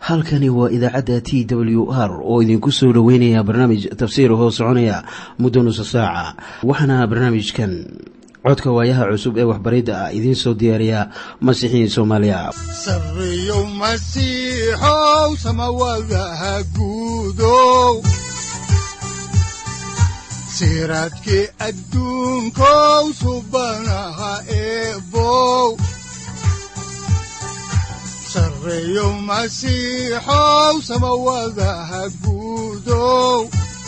halkani waa idaacadda t w r oo idinku soo dhoweynaya barnaamij tafsiir hoo soconaya muddo nusa saaca waxaana barnaamijkan codka waayaha cusub ee waxbaridda ah idiin soo diyaariya masiixiin soomaaliya sareyow masiixow samawadaha guudow siraadkii adduunkow subanaha eebow sareyow masiixow samawadaha guudow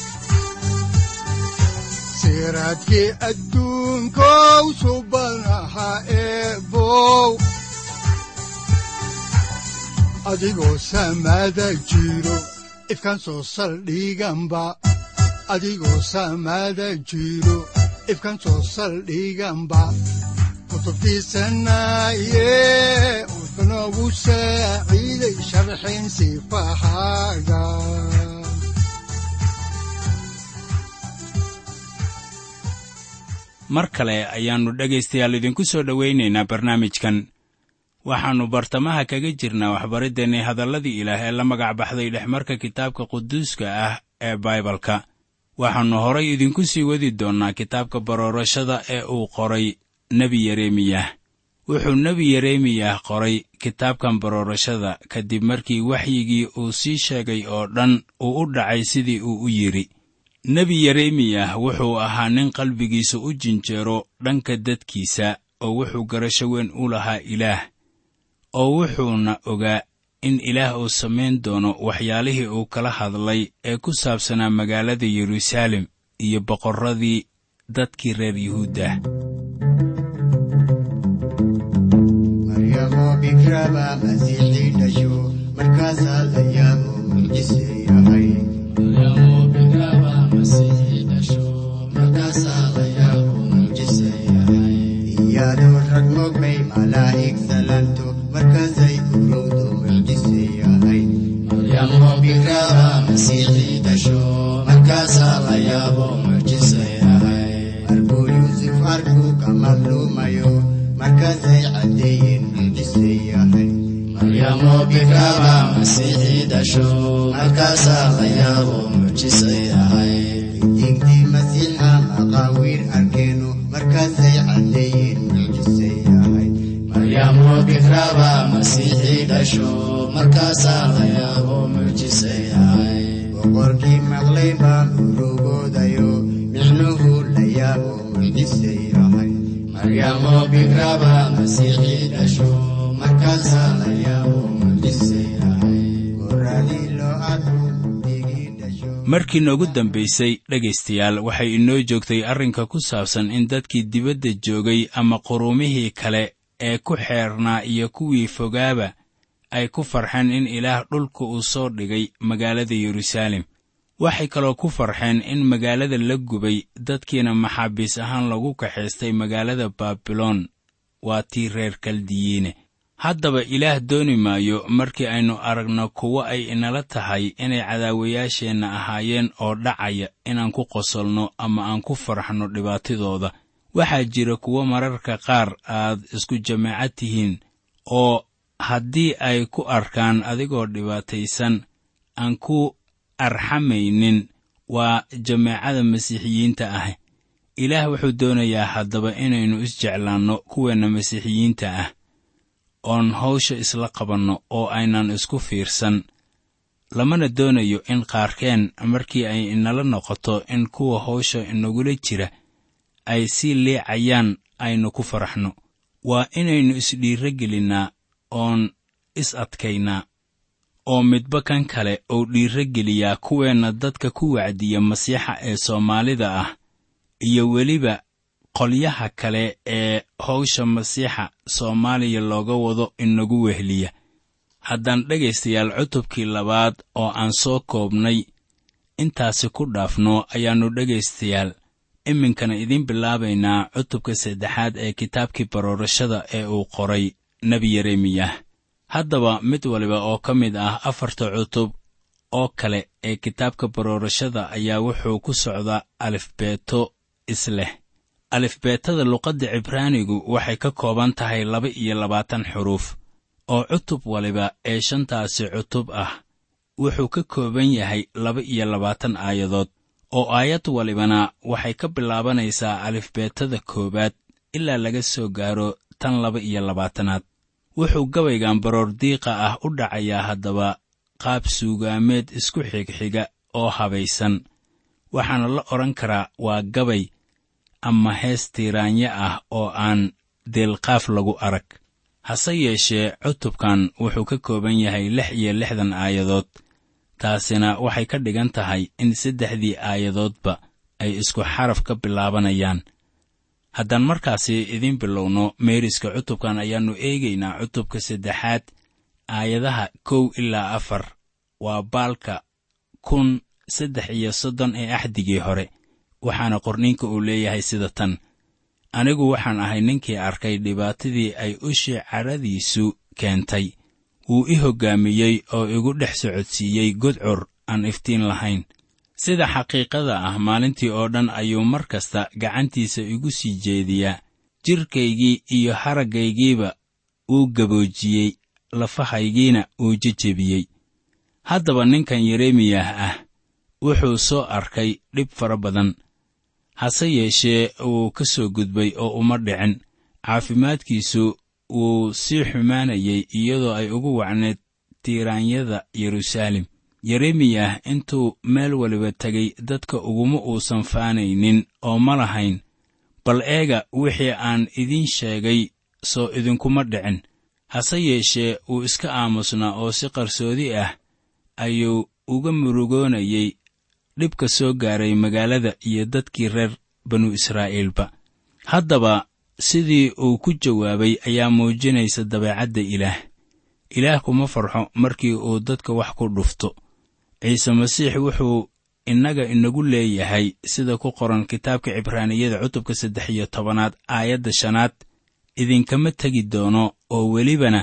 siraadkii adduunkow subanaha eebow adigoo samaada jiro ifkaan soo saldhiganba adigoo samaada jiro ifkaan soo saldhiganba kutubtiisanaye wuxunogu saaciiday sharxin sifahaaga mar kale ayaannu dhegaystayaal idinku soo dhowaynaynaa barnaamijkan waxaannu bartamaha kaga jirnaa waxbariddeenii hadalladii ilaah ee la magac baxday dhexmarka kitaabka quduuska ah ee baibalka waxaannu horay idinku sii wadi doonnaa kitaabka baroorashada ee uu qoray nebi yeremiyah wuxuu nebi yeremiyah qoray kitaabkan baroorashada kadib markii waxyigii uu sii sheegay oo dhan uu u dhacay sidii uu u yidhi nebi yeremiyah wuxuu ahaa nin qalbigiisa u jinjeero dhanka dadkiisa oo wuxuu garasho weyn u lahaa ilaah oo wuxuuna ogaa in ilaah uu samayn doono waxyaalihii uu kala hadlay ee ku saabsanaa magaalada yeruusaalem iyo boqorradii dadkii reer yuhuuddah maryamo bikraba masiixii dhasho markaasaa la yaabo mucjise yahay iyadoo rag mogbay malaa'ig salanto markaasay urowdo mucjise yahay markuu yuusuf arkuu ka madluumayo markaasay caddeeyeen mucjise yahay diintii masiixa maqaawiir arkeeno markaasay caddeeyeen mucjise yahay boqorkii maqlay baan urugoodayo micnuhu la yaabo mucjise yahay markaasaa la yaabo mucjise yahay goradii loo arko digii dhasho markii noogu dambaysay dhegaystayaal waxay inoo joogtay arrinka ku saabsan in dadkii dibadda joogay ama quruumihii kale ee ku xeernaa iyo kuwii fogaaba ay ku farxeen in ilaah dhulka uu soo dhigay magaalada yeruusaalem waxay kaloo ku farxeen in magaalada la gubay dadkiina maxaabiis ahaan lagu kaxaystay magaalada baabiloon waa tii reer kaldiyiine haddaba ilaah dooni maayo markii aynu aragno kuwo ay inala tahay inay cadaawayaasheenna ahaayeen oo dhacaya inaan ku qosolno ama aan ku farxno dhibaatadooda waxaa jira kuwo mararka qaar aad isku jameecad tihiin oo haddii ay ku arkaan adigoo dhibaataysan aan ku arxamaynin waa jameecada masiixiyiinta ah ilaah wuxuu doonayaa haddaba inaynu isjeclaanno kuweenna masiixiyiinta ah oon hawsha isla qabanno oo aynan isku fiirsan lamana doonayo in qaarkeen markii ay inala noqoto in kuwa hawsha inagula jira ay sii liicayaan aynu ku faraxno waa inaynu isdhiirro gelinnaa oon is adkaynaa oo midba kan kale uu dhiirro geliyaa kuweenna dadka ku wacdiya masiixa ee soomaalida ah iyo weliba qolyaha kale ee hawsha masiixa soomaaliya looga wado inagu wehliya haddaan dhegaystayaal cutubkii labaad oo aan soo koobnay intaasi ku dhaafno ayaannu dhegaystayaal iminkana idiin bilaabaynaa cutubka saddexaad ee kitaabkii baroorashada ee uu qoray nebi yeremiyah haddaba mid waliba oo ka mid ah afarta cutub oo kale ee kitaabka baroorashada ayaa wuxuu ku socdaa alifbeeto isleh alifbeetada luqadda cibraanigu waxay ka kooban tahay laba iyo labaatan xuruuf oo cutub waliba ee shantaasi cutub ah wuxuu ka kooban yahay laba iyo labaatan aayadood oo aayad walibana waxay ka bilaabanaysaa alifbeetada koowaad ilaa laga soo gaaro tan laba iyo labaatanaad wuxuu gabaygan baroordiiqa ah u dhacayaa haddaba qaab suugaameed isku xigxiga oo habaysan waxaana la odhan karaa waa gabay ama hees tiiraanyo ah oo aan deelqaaf lagu arag hase yeeshee cutubkan wuxuu ka kooban yahay lix iyo lixdan aayadood taasina waxay ka dhigan tahay in saddexdii aayadoodba ay isku xaraf ka bilaabanayaan haddaan markaasi idiin bilowno meeriska cutubkan ayaannu eegaynaa cutubka saddexaad aayadaha kow ilaa afar waa baalka kun saddex iyo soddon ee axdigii hore waxaana qorniinka uu leeyahay sida tan anigu waxaan ahay ninkii arkay dhibaatadii ay ushii cadhadiisu keentay wuu i hoggaamiyey oo igu dhex socodsiiyey gudcur aan iftiin lahayn sida xaqiiqada ah maalintii oo dhan ayuu mar kasta gacantiisa igu sii jeediyaa jidhkaygii iyo haraggaygiiba uu gaboojiyey lafahaygiina uu jejebiyey haddaba ninkan yeremiyah ah wuxuu soo arkay dhib fara badan hase yeeshee wuu ka soo gudbay oo uma dhicin caafimaadkiisu wuu sii xumaanayay iyadoo ay ugu wacneed tiiraanyada yeruusaalem yeremiyah intuu meel waliba tegay dadka uguma uusan faanaynin oo ma lahayn bal eega wixii aan idiin sheegay soo idinkuma dhicin hase yeeshee wuu iska aamusnaa oo si qarsoodi ah ayuu uga murugoonayey dhibka soo gaaray magaalada iyo dadkii reer banu israa'iilba haddaba sidii uu ku jawaabay ayaa muujinaysa dabeecadda ilaah ilaah kuma farxo markii uu dadka wax ku dhufto ciise masiix wuxuu innaga inagu leeyahay sida ku qoran kitaabka cibraaniyada cutubka saddex iyo tobanaad aayadda shanaad idinkama tegi doono oo welibana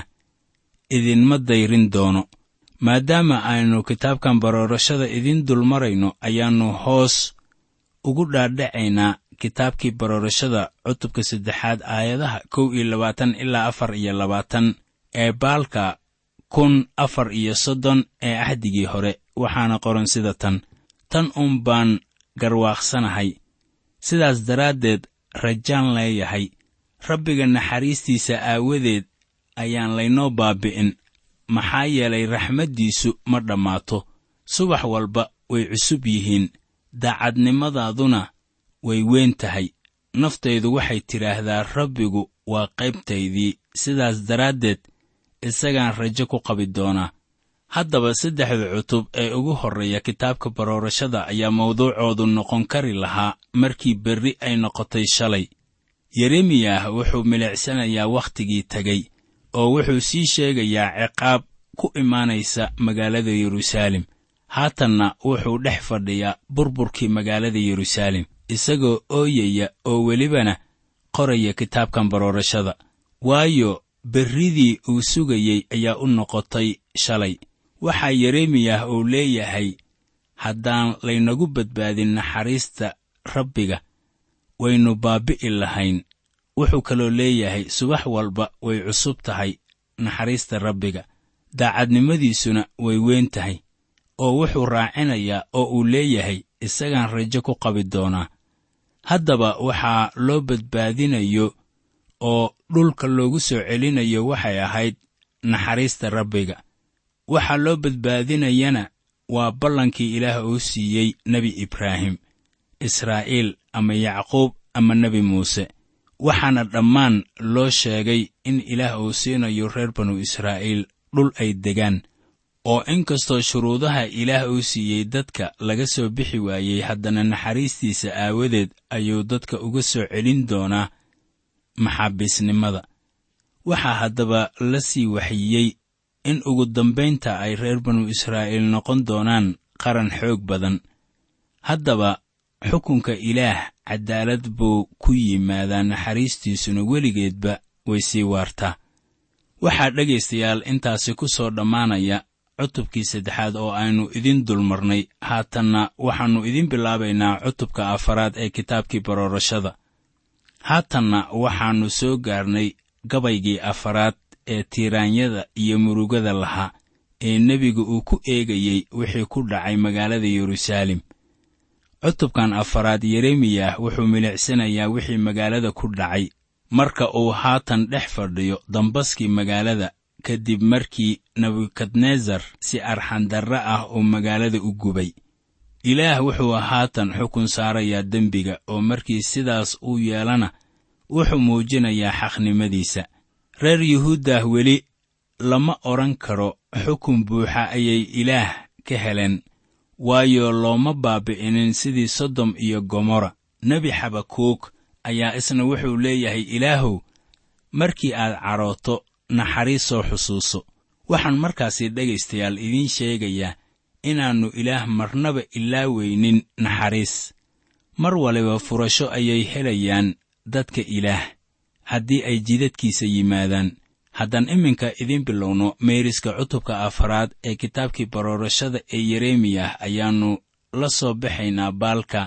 idinma dayrin doono maadaama aynu kitaabkan baroorashada idiin dulmarayno ayaannu hoos ugu dhaadhacaynaa kitaabkii baroorashada cutubka saddexaad aayadaha kow iyo labaatan ilaa afar iyo labaatan ee baalka kun afar iyo soddon ee axdigii hore waxaana qoran sida tan tan uun baan garwaaqsanahay sidaas daraaddeed rajaan leeyahay rabbiga naxariistiisa aawadeed ayaan laynoo baabi'in maxaa yeelay raxmaddiisu ma dhammaato subax walba way cusub yihiin daacadnimadaaduna way weyn tahay naftaydu waxay tidhaahdaa rabbigu waa qaybtaydii sidaas daraaddeed isagaan rajo ku qabi doonaa haddaba saddexda cutub ee ugu horreeya kitaabka baroorashada ayaa mawduucoodu noqon kari lahaa markii berri ay noqotay shalay yeremiyah wuxuu milicsanayaa wakhtigii tegey oo wuxuu sii sheegayaa ciqaab ku imaanaysa magaalada yeruusaalem haatanna wuxuu dhex fadhiyaa burburkii magaalada yeruusaalem isagoo ooyaya oo welibana qoraya kitaabkan baroorashada waayo berridii uu sugayey ayaa u noqotay shalay waxaa yeremiyah uu leeyahay haddaan laynagu badbaadin naxariista rabbiga waynu baabbi'i lahayn wuxuu kaloo leeyahay subax walba way cusub tahay naxariista rabbiga daacadnimadiisuna way weyn tahay oo wuxuu raacinayaa oo uu leeyahay isagaan rajo ku qabi doonaa haddaba waxaa loo badbaadinayo oo dhulka loogu soo celinayo waxay ahayd naxariista rabbiga waxaa loo badbaadinayana waa ballankii ilaah uu siiyey nebi ibraahim israa'iil ama yacquub ama nebi muuse waxaana dhammaan loo sheegay in ilaah uu siinayo reer banu israa'iil dhul ay degaan oo inkastoo shuruudaha ilaah uu siiyey dadka laga soo bixi waayey haddana naxariistiisa aawadeed ayuu dadka uga soo celin doonaa maxaabiisnimada waxaa haddaba la sii waxiyey in ugu dambaynta ay reer banu israa'iil noqon doonaan qaran xoog badan haddaba xukunka ilaah caddaalad buu ku yimaadaa naxariistiisuna weligeedba way sii waartaa waxaa dhegaystayaal intaasi ku soo dhammaanaya cutubkii saddexaad oo aynu idin dulmarnay haatanna waxaannu idin bilaabaynaa cutubka afaraad ee kitaabkii baroorashada haatanna waxaannu soo gaarnay gabaygii afaraad ee tiiraanyada iyo murugada lahaa ee nebigu uu ku eegayey wixii ku dhacay magaalada yeruusaalem cutubkan afaraad yeremiyah wuxuu milicsanayaa wixii magaalada ku dhacay marka uu haatan dhex fadhiyo dambaskii magaalada kadib markii nebukadnesar si arxandarre ah uu magaalada u gubay ilaah wuxuu haatan xukun saarayaa dembiga oo markii sidaas uu yeelana wuxuu muujinayaa xaqnimadiisa reer yuhuuddah weli lama odhan karo xukun buuxa ayay ilaah ka heleen waayo looma baabi'inin sidii sodom iyo gomorra nebi xabakuug ayaa isna wuxuu leeyahay ilaahow markii aad cadhooto naxariis soo xusuuso waxaan markaasi dhegaystayaal idiin sheegayaa inaannu ilaah marnaba ilaaweynin naxariis mar waliba furasho ayay helayaan dadka ilaah haddii ay jidadkiisa yimaadaan haddaan iminka idiin bilowno meeriska cutubka afaraad ee kitaabkii baroorashada ee yeremiyah ayaannu la soo baxaynaa baalka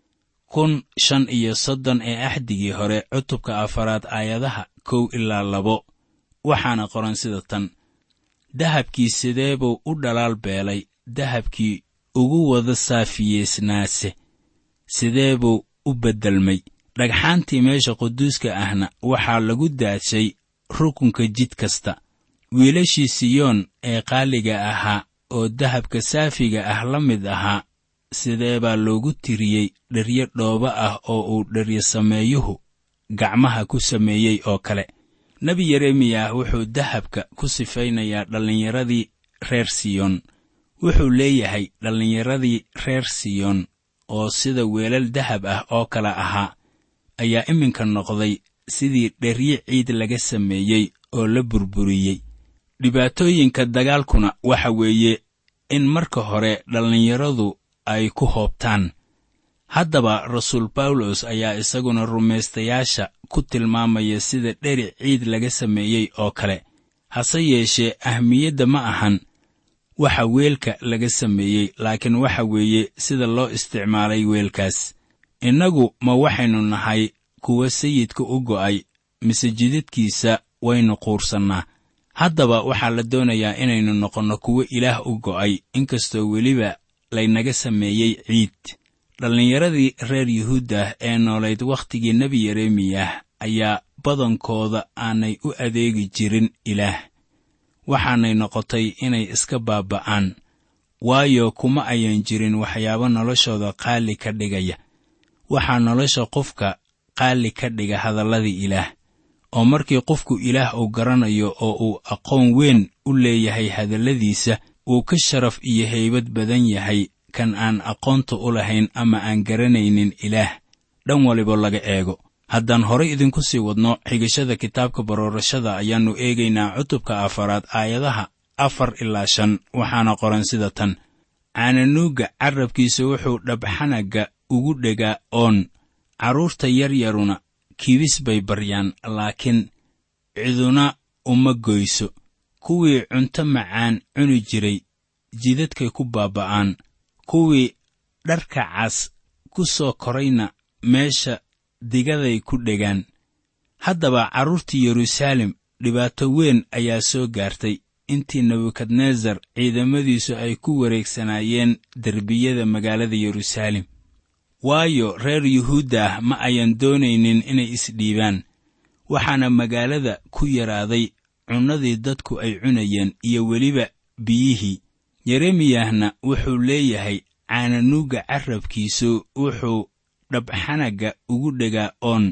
kun shan iyo soddon ee axdigii hore cutubka afaraad aayadaha kow ilaa labo waxaana qoran sida tan dahabkii sidee buu u dhalaal beelay dahabkii ugu wada saafiyeysnaase sidee buu u beddelmay dhagxaantii meesha quduuska ahna waxaa lagu daadshay rukunka jid kasta wiilashii siyoon ee qaaliga ahaa oo dahabka saafiga ah la mid ahaa sidee baa loogu tiriyey dheryo dhooba ah oo uu dheryo sameeyuhu gacmaha ku sameeyey oo kale nebi yeremiyah wuxuu dahabka ku sifaynayaa dhallinyaradii reer siyoon wuxuu leeyahay dhallinyaradii reer siyoon oo sida weelal dahab ah oo kale ahaa ayaa iminka noqday sidii dheryo ciid laga sameeyey oo la burburiyey dhibaatooyinka dagaalkuna waxa weeye in marka hore dhallinyaradu ay ku hoobtaan haddaba rasuul bawlos ayaa isaguna rumaystayaasha ku tilmaamaya sida dheri ciid laga sameeyey oo kale hase yeeshee ahmiyadda ma ahan waxa weelka laga sameeyey laakiin waxa weeye sida loo isticmaalay weelkaas innagu ma waxaynu nahay kuwa sayidka u go'ay mise jidadkiisa waynu quursannaa haddaba waxaa la doonayaa inaynu noqonno kuwo ilaah u go'ay inkastoo weliba laynaga sameeyey ciid dhallinyaradii reer yuhuuddah ee noolayd wakhtigii nebi yeremiyah ayaa badankooda aanay u adeegi jirin ilaah waxaanay noqotay inay iska baaba'aan waayo kuma ayan jirin waxyaabo noloshooda qaali ka dhigaya waxaa nolosha qofka qaali ka dhiga hadalladii ilaah oo markii qofku ilaah uu garanayo oo uu aqoon weyn u leeyahay hadalladiisa uu ka sharaf iyo haybad badan yahay kan aan aqoonta u lahayn ama aan garanaynin ilaah dhan waliba laga eego haddaan horay idinku sii wadno xigashada kitaabka baroorashada ayaannu eegaynaa cutubka afaraad aayadaha afar ilaa shan waxaana qoran sida tan caananuugga carrabkiisa wuxuu dhabxanagga ugu dhegaa oon carruurta yaryaruna kibis bay baryaan laakiin ciduna uma goyso kuwii cunto macaan cuni jiray jidadkay ku baaba'aan kuwii dharka cas ku soo korayna meesha digaday ku dhegaan haddaba carruurtii yeruusaalem dhibaato weyn ayaa soo gaartay intii nebukadnesar ciidamadiisu ay ku wareegsanaayeen derbiyada magaalada yeruusaalem waayo reer yuhuuddah ma ayan doonaynin inay isdhiibaan waxaana magaalada ku yaraaday cunnadii dadku ay cunayeen iyo weliba biyihii yeremiyahna wuxuu leeyahay caananuugga carrabkiisu wuxuu dhabxanagga ugu dhegaa oon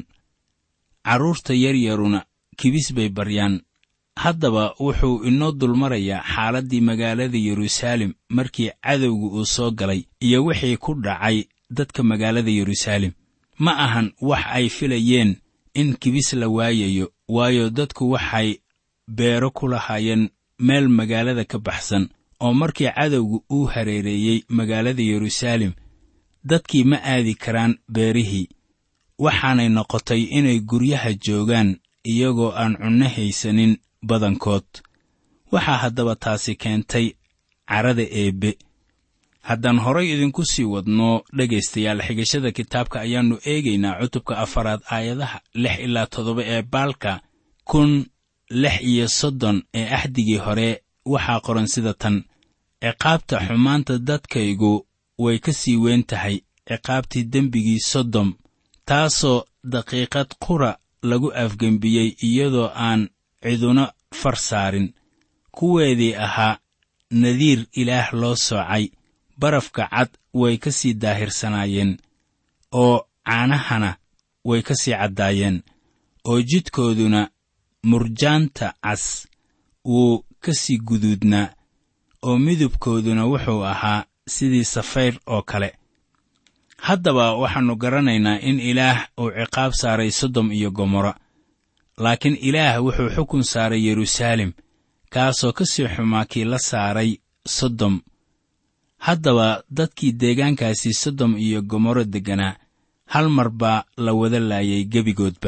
carruurta yaryaruna kibis bay baryaan haddaba wuxuu inoo dulmarayaa xaaladdii magaalada yeruusaalem markii cadowga uu soo galay iyo wixii ku dhacay dadka magaalada yeruusaalem ma ahan wax ay filayeen in kibis la waayayo waayo dadku waxay beero ku lahaayeen meel magaalada ka baxsan oo markii cadowga uu hareereeyey magaalada yeruusaalem dadkii ma aadi karaan beerihii waxaanay noqotay inay guryaha joogaan iyagoo aan cunno haysanin badankood waxaa haddaba taasi keentay carada eebbe haddaan horay idinku sii wadno dhegaystayaal xigashada kitaabka ayaannu eegaynaa cutubka afaraad aayadaha lix ilaa toddoba ee baalka kun lix iyo soddon ee axdigii hore waxaa qoran sida tan ciqaabta xumaanta dadkaygu way ka sii weyn tahay ciqaabtii dembigii sodom taasoo daqiiqad qura lagu afgembiyey iyadoo aan ciduna far saarin kuweedii ahaa nadiir ilaah loo soocay barafka cad way ka sii daahirsanaayeen oo caanahana way ka sii caddaayeen oo jidkooduna murjaanta cas wuu ka sii guduudnaa oo midabkooduna wuxuu ahaa sidii safayr oo kale haddaba waxaannu garanaynaa in ilaah uu ciqaab saaray sodom iyo gomorra laakiin ilaah wuxuu xukun saaray yeruusaalem kaasoo ka sii xumaa kii la saaray sodom haddaba dadkii deegaankaasi sodom iyo gomorro degganaa hal mar baa la wada laayay gebigoodba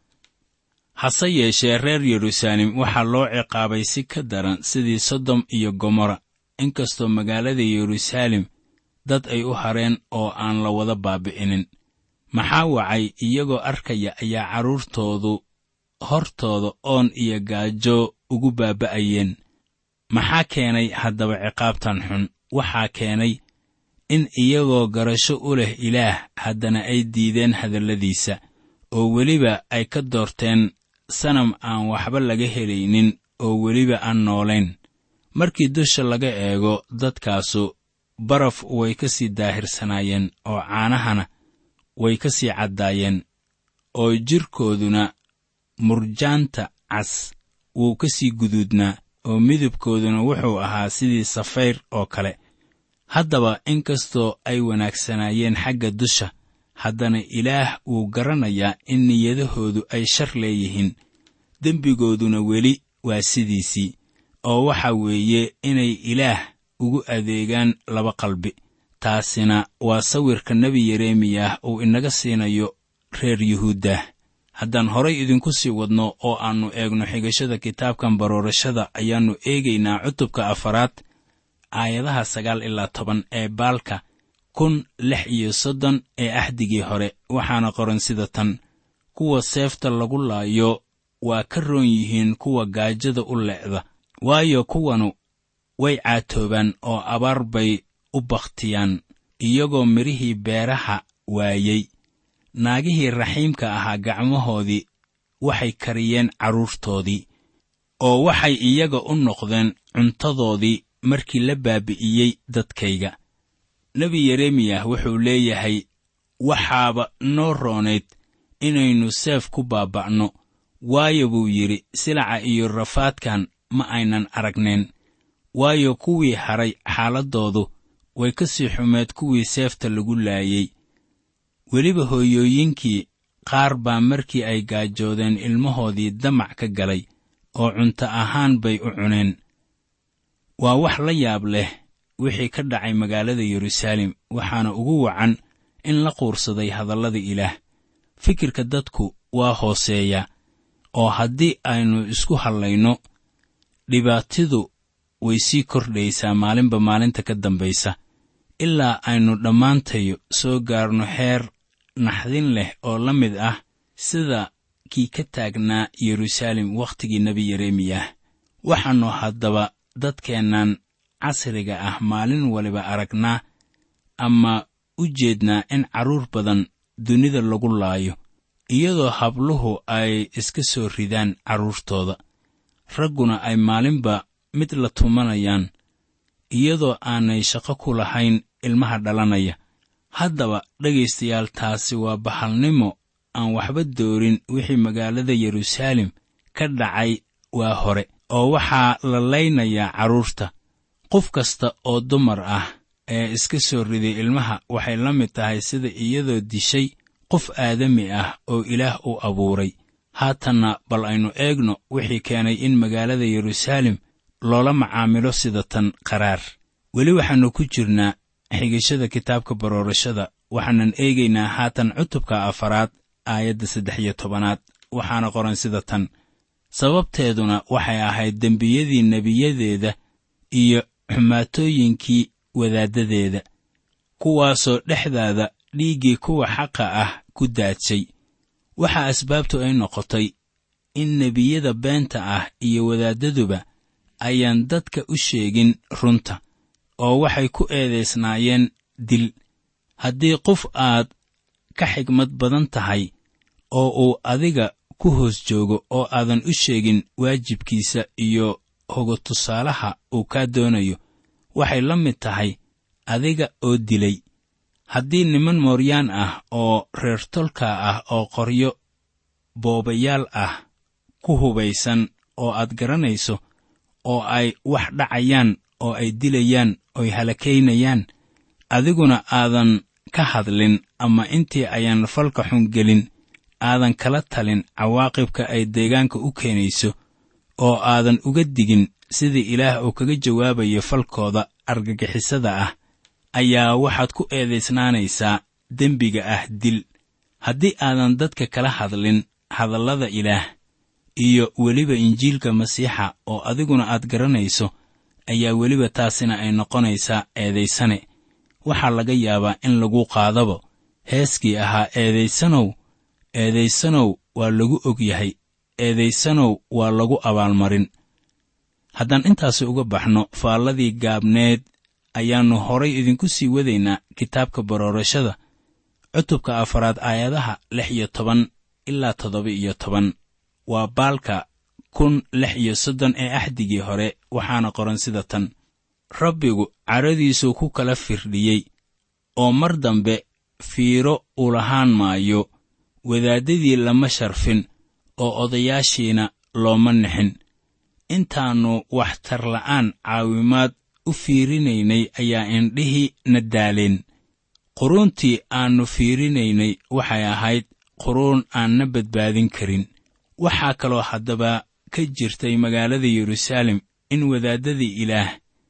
hase yeeshee reer yeruusaalem waxaa loo ciqaabay si ka daran sidii sodom iyo gomorra inkastoo magaalada yeruusaalem dad ay u hareen oo aan la wada baabi'inin maxaa wacay iyagoo arkaya ayaa carruurtoodu hortooda oon iyo gaajo ugu baaba'ayeen maxaa keenay haddaba ciqaabtan xun waxaa keenay in iyagoo garasho u leh ilaah haddana ay diideen hadalladiisa oo weliba ay ka doorteen sanam aan waxba laga helaynin oo weliba aan noolayn markii dusha laga eego dadkaasu baraf way ka sii daahirsanaayeen oo caanahana way ka sii caddaayeen oo jidhkooduna murjaanta cas wuu ka sii guduudnaa oo midabkooduna wuxuu ahaa sidii safayr oo kale haddaba inkastoo ay wanaagsanaayeen xagga dusha haddana ilaah wuu garanayaa in niyadahoodu ay shar leeyihiin dembigooduna weli waa sidiisii oo waxa weeye inay ilaah ugu adeegaan laba qalbi taasina waa sawirka nebi yeremiyah uu inaga siinayo reer yuhuuddah haddaan horay idinku sii wadno oo aannu eegno xigashada kitaabkan baroorashada ayaannu eegaynaa cutubka afaraad aayadaha sagaal ilaa toban ee baalka kun lix iyo soddon ee axdigii hore waxaana qoran sida tan kuwa seefta lagu laayo waa ka roon yihiin kuwa gaajada u le'da waayo kuwanu way caatoobaan oo abaar bay u bakhtiyaan iyagoo midhihii beeraha waayey naagihii raxiimka ahaa gacmahoodii waxay kariyeen carruurtoodii oo waxay iyaga u noqdeen cuntadoodii markii la baabi'iyey dadkayga nebi yeremiyah wuxuu leeyahay waxaaba noo roonayd inaynu seef ku baaba'no waayo buu yidhi silaca iyo rafaadkan ma aynan aragnayn waayo kuwii hadhay xaaladdoodu way ka sii xumeed kuwii seefta lagu laayey weliba hooyooyinkii qaar baa markii ay gaajoodeen ilmahoodii damac ka galay oo cunto ahaan bay u cuneen waa wax la yaab leh wixii ka dhacay magaalada yeruusaalem waxaana ugu wacan in la quursaday hadallada ilaah fikirka dadku waa hooseeya oo haddii aynu isku hadlayno dhibaatidu way sii kordhaysaa maalinba maalinta ka dambaysa ilaa aynu dhammaantayo soo gaarno heer naxdin leh oo la mid ah sida kii ka taagnaa yeruusaalem wakhtigii nebi yeremiyah waxaannu haddaba dadkeennan casriga ah maalin waliba aragnaa ama u jeednaa in carruur badan dunida lagu laayo iyadoo habluhu ay iska soo ridaan carruurtooda ragguna ay maalinba mid la tumanayaan iyadoo aanay shaqo ku lahayn ilmaha dhalanaya haddaba dhegaystayaal taasi waa bahalnimo aan waxba doorin wixii magaalada yeruusaalem ka dhacay waa hore oo waxaa la laynayaa carruurta qof kasta oo dumar ah ee iska soo riday ilmaha waxay la mid tahay sida iyadoo dishay qof aadami ah oo ilaah u abuuray haatanna bal aynu eegno wixii keenay in magaalada yeruusaalem loola macaamilo sida tan qaraar weli waxaannu ku jirnaa xigashada kitaabka baroorashada waxaanan eegaynaa haatan cutubka afaraad aayadda saddex iyo tobanaad waxaana qoran sida tan sababteeduna waxay ahayd dembiyadii nebiyadeeda iyo xumaatooyinkii wadaaddadeeda kuwaasoo dhexdaada dhiiggii kuwa xaqa ah ku daadshay waxa asbaabtu ay noqotay in nebiyada beenta ah iyo wadaaddaduba ayaan dadka u sheegin runta oo waxay ku eedaysnaayeen dil haddii qof aad ka xigmad badan tahay oo uu adiga ku hoos joogo oo aadan u sheegin waajibkiisa iyo hogo tusaalaha uu kaa doonayo waxay la mid tahay adiga oo dilay haddii niman mooryaan ah oo reer tolka ah oo qoryo boobayaal ah ku hubaysan oo aad garanayso oo ay wax dhacayaan oo ay dilayaan ooy halakaynayaan adiguna aadan ka hadlin ama intii ayaan falka xun gelin aadan kala talin cawaaqibka ay deegaanka u keenayso oo aadan uga digin sidii ilaah uu kaga jawaabayo falkooda argagixisada ah ayaa waxaad ku eedaysnaanaysaa dembiga ah dil haddii aadan dadka kala hadlin hadallada ilaah iyo weliba injiilka masiixa oo adiguna aad garanayso ayaa weliba taasina ay noqonaysaa eedaysane waxaa laga yaabaa in lagu qaadabo heeskii ahaa eedaysanow eedaysanow waa lagu og yahay eedaysanow waa lagu abaalmarin haddaan intaasi uga baxno faalladii gaabneed ayaannu horay idinku sii wadaynaa kitaabka baroorashada cutubka afaraad aayadaha lix iyo toban ilaa toddoba iyo toban waa baalka kun lix iyo soddon ee axdigii hore waxaana qoran sida tan rabbigu cadhadiisuu ku kala firdhiyey oo mar dambe fiiro u lahaan maayo wadaaddadii lama sharfin oo odayaashiina looma nixin intaannu waxtarla'aan caawimaad u fiirinaynay ayaa indhihii na daaleen quruuntii aannu fiirinaynay waxay ahayd quruun aan na badbaadin karin waxaa kaloo haddaba ka jirtay magaalada yeruusaalem in wadaaddadii ilaah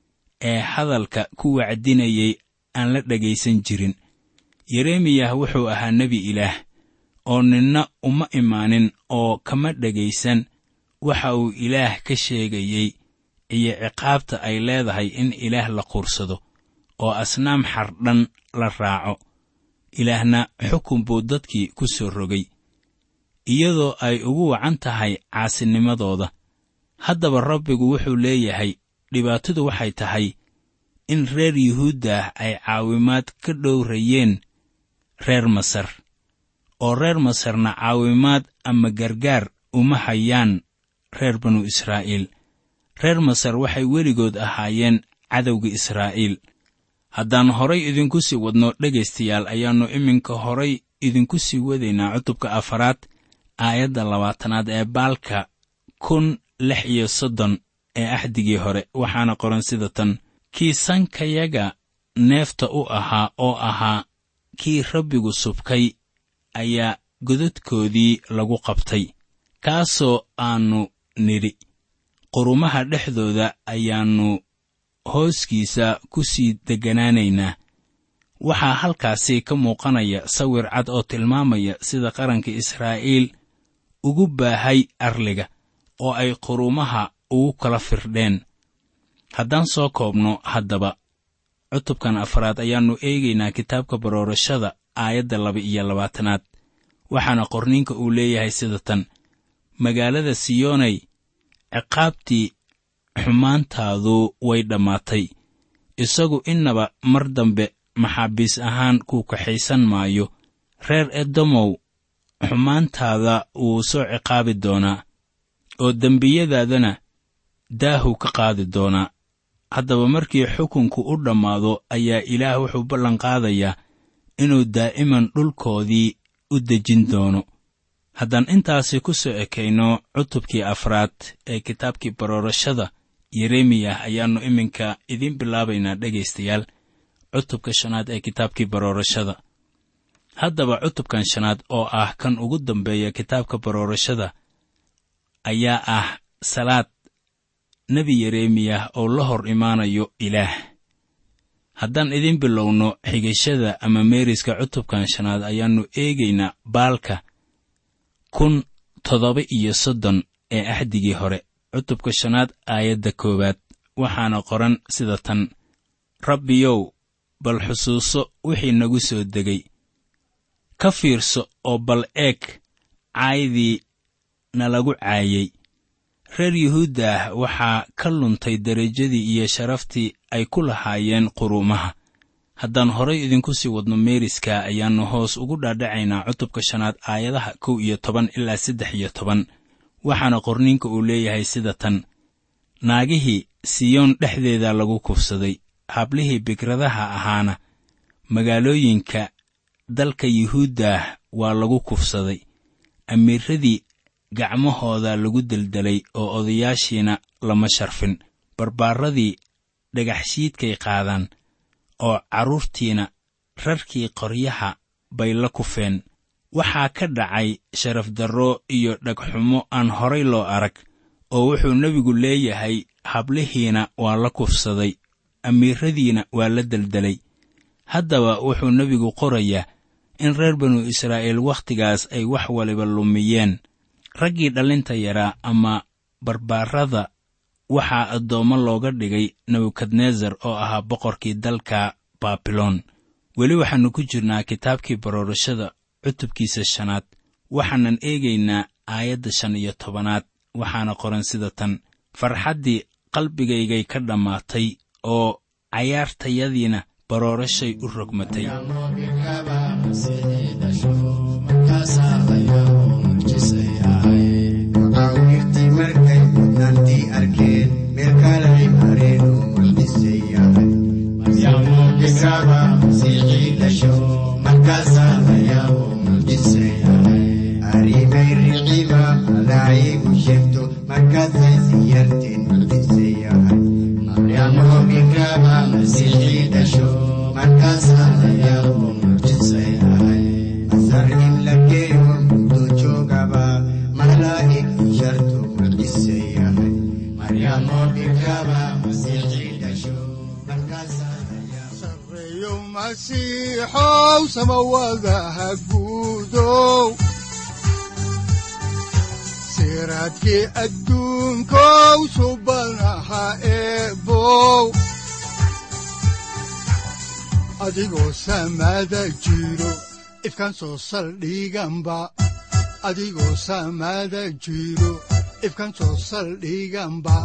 ee hadalka ku wacdinayay aan la dhegaysan jirin yeremiyah wuxuu ahaa nebi ilaah oo ninna uma imaanin oo kama dhegaysan waxa uu ilaah ka sheegayey iyo ciqaabta ay leedahay in ilaah la quursado oo asnaam xardhan la raaco ilaahna xukun buu dadkii ku soo rogay iyadoo ay ugu wacan tahay caasinimadooda haddaba rabbigu wuxuu leeyahay dhibaatadu waxay tahay in reer yuhuuddah ay caawimaad ka dhowrayeen reer masar oo reer masarna caawimaad ama gargaar uma hayaan reer banu israa'iil reer masar waxay weligood ahaayeen cadowga israa'iil haddaan horay idinku sii wadno dhegaystayaal ayaannu iminka horay idinku sii wadaynaa cutubka afaraad aayadda labaatanaad ee baalka kun lix iyo soddon ee axdigii hore waxaana qoran sida tan kii sankayaga neefta u ahaa oo ahaa kii rabbigu subkay ayaa godadkoodii lagu qabtay kaasoo aannu nidhi qurumaha dhexdooda ayaannu hooskiisa ku sii degganaanaynaa waxaa halkaasi ka muuqanaya sawir cad oo tilmaamaya sida qaranka israa'iil ugu baahay arliga oo ay qurumaha ugu kala firdheen haddaan soo koobno haddaba cutubkan afraad ayaannu eegaynaa kitaabka baroorashada aayadda laba iyo labaatanaad waxaana qorniinka uu leeyahay sida tan magaalada siyoonay ciqaabtii xumaantaadu way dhammaatay isagu innaba mar dambe maxaabiis ahaan kuu kaxaysan maayo reer edomow xumaantaada wuu soo ciqaabi doonaa oo dembiyadaadana daahu ka qaadi doonaa haddaba markii xukunku u dhammaado ayaa ilaah wuxuu ballanqaadayaa inuu daa'iman dhulkoodii u dejin doono haddaan intaasi ku soo ekayno cutubkii afraad ee kitaabkii baroorashada yeremiyah ayaannu iminka idiin bilaabaynaa dhegaystayaal cutubka shanaad ee kitaabkii baroorashada haddaba cutubkan shanaad oo ah kan ugu dambeeya kitaabka baroorashada ayaa ah salaad nebi yeremiyah oo la hor imaanayo ilaah haddaan idiin bilowno xigashada ama meeriska cutubkan shanaad ayaannu eegaynaa baalka kun toddoba iyo soddon ee axdigii hore cutubka shanaad aayadda koowaad waxaana qoran sida tan rabbiyow bal xusuuso wixii nagu soo degay ka fiirso oo bal eeg caaydii nalagu caayey reer yuhuudda waxaa ka luntay derajadii iyo sharaftii ay ku lahaayeen quruumaha haddaan horay idinku sii wadno meeriska ayaannu hoos ugu dhaadhacaynaa cutubka shanaad aayadaha kow iyo toban ilaa saddex iyo toban waxaana qorniinka uu leeyahay sida tan naagihii siyoon dhexdeeda lagu kufsaday hablihii bikradaha ahaana magaalooyinka dalka yuhuuddah waa lagu kufsaday amiiradii gacmahooda lagu deldelay oo odayaashiina lama sharfin barbaaradii dhagaxshiidkay qaadaan oo carruurtiina rarkii qoryaha bay la kufeen waxaa ka dhacay sharaf darro iyo dhagxumo aan horay loo arag oo wuxuu nebigu leeyahay hablihiina waa la kufsaday amiiradiina waa la deldelay haddaba wuxuu nebigu qorayaa in reer banu israa'iil wakhtigaas ay wax waliba lumiyeen raggii dhallinta yaraa ama barbaarada waxaa addoommo looga dhigay nebukadnesar oo ahaa boqorkii dalka baabiloon weli waxaannu ku jirnaa kitaabkii baroorashada cutubkiisa shanaad waxaanan eegaynaa aayadda shan iyo tobanaad waxaana qoran sida tan farxaddii qalbigaygay ka dhammaatay oo cayaartayadiina baroorashay u rogmatay maqaawirtii markay mudnaantii arkeen meel kalay mareen oo mucjisay yahay maryaamo bikraba masiixii dhasho markaasaa layaabo mucjisay yahay arrimay riciba malaa'igu sheegto markaasay siyarteen mucjisay yahay maryaamo bikraba masiixii dhasho markaasaa layaabo mucjisay yahay masar in la geeyo muddo joogaba malaa'ig shartu mucjisay yahay maryaamo bikraba masiixii dhasho markaasaa layaabo sareeyo masiixow samawadaha guudow siraadkii adduunkow subanaha eebow adigoo samada jiro ifkan soo saldhiganba adigoo samada jiro ifkan soo saldhiganba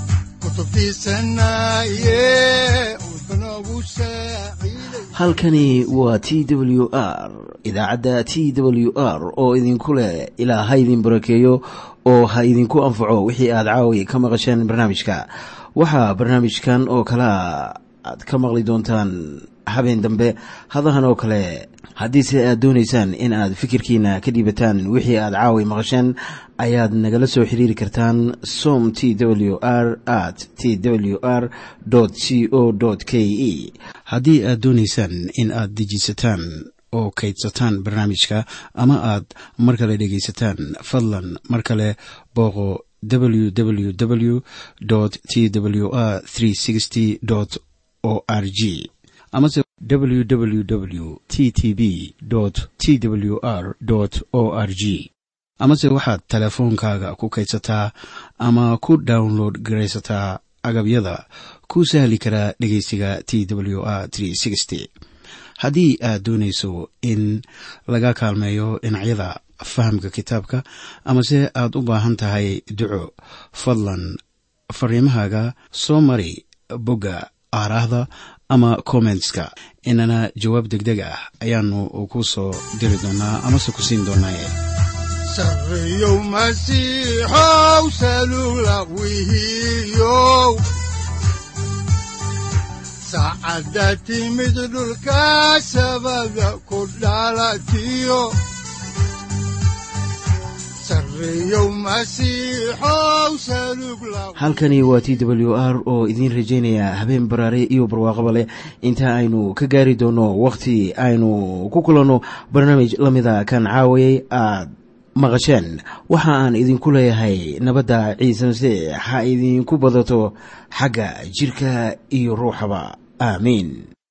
kutubtiisanaye udbanogu saaciiday halkani waa t w r idaacadda t w r oo idinku leh ilaa ha idin barakeeyo oo ha idinku anfaco wixii aad caawi ka maqasheen barnaamijka waxaa barnaamijkan oo kalea aad ka maqli doontaan habeen dambe hadahan oo kale haddiise aad doonaysaan in aad fikirkiina ka dhiibataan wixii aad caawi maqasheen ayaad nagala soo xiriiri kartaan som t w r at t w r c o k e haddii aad doonaysaan in aad dejiisataan oo kaydsataan barnaamijka ama aad mar kale dhegaysataan fadlan mar kale booqo www t w r o r g amase www t t b t w r o r g amase waxaad teleefoonkaaga ku kaydsataa ama ku download garaysataa agabyada ku sahli karaa dhegeysiga t w r haddii aad doonayso in laga kaalmeeyo dhinacyada fahamka kitaabka amase aad u baahan tahay duco fadlan fariimahaaga soo mari bogga aaraahda ama kommentska inana jawaab degdeg ah ayaanu ku soo diri doonaa amase ku siin doonaaye sareeyow masiixow salula wihiyow saacadda timid dhulka sabada ku dhalatiyo sareeyow masiixow salug la halkani waa t w r oo idiin rajaynaya habeen baraare iyo barwaaqaba leh inta aynu ka gaari doono wakhti aynu ku kulanno barnaamij la mida kan caawayay aad maqasheen waxa aan idinku leeyahay nabadda ciise masiix ha idinku badato xagga jidhka iyo ruuxaba aamiin